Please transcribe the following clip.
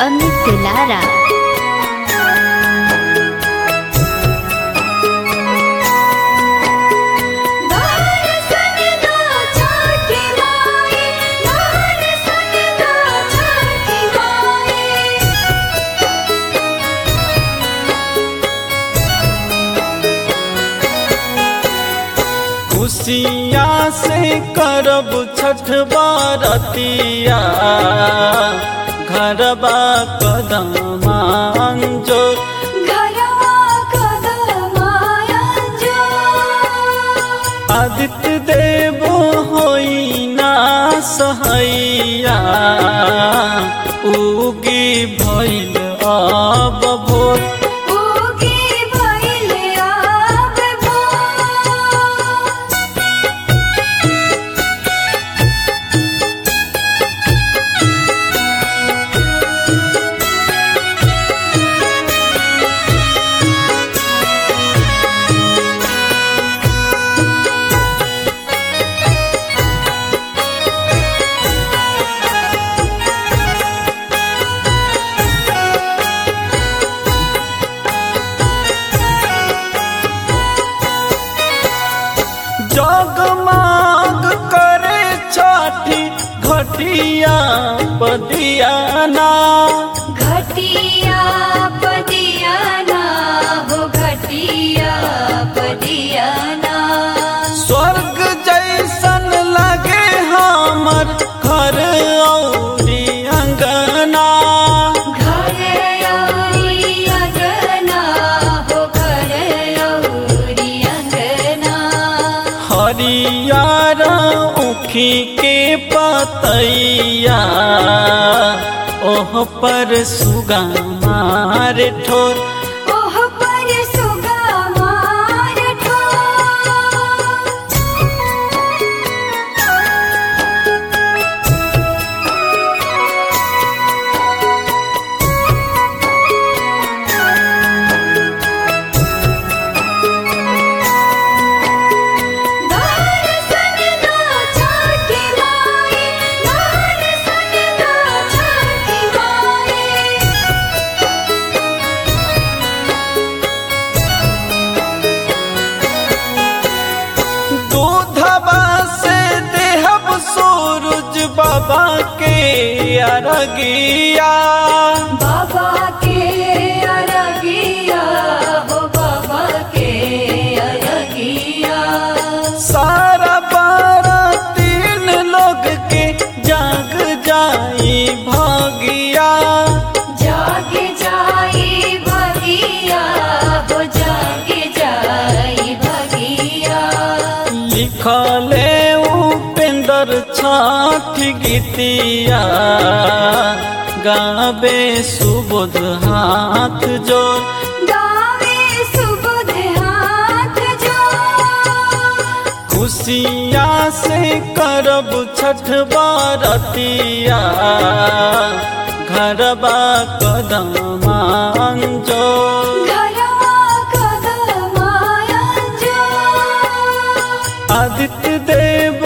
अमित दुलारा खुशिया से करब छठ बारतिया घरबा कदम जो आदित्य देव होई ना सहैया उगी भइल अब भोर जगमाग करे छठी घटिया पदियाना घटिया पदियाना हो घटिया पदियाना स्वर्ग जैसन लगे हमर घर औरी अंगना घर औरी अंगना हो घर औरी अंगना हरियर उखी के पतैया ओह पर सुगा मार ठोर ओह पर सुगा मार दूधबा से देहब सूरज बाबा के अरगिया बाबा के अरगिया हो बाबा के अरगिया सारा बारह तीन लोग के जाग जाई भागिया जागे जाई भगिया हो जागे जाई भगिया लिखले उपेंद्र छठ गीतिया गावे सुबोध हाथ जोड़ गावे सुबुध हाथ जो खुशिया से करब छठ बारतिया घरबा कदम जो घरवा कदमाया जो आदित्य देव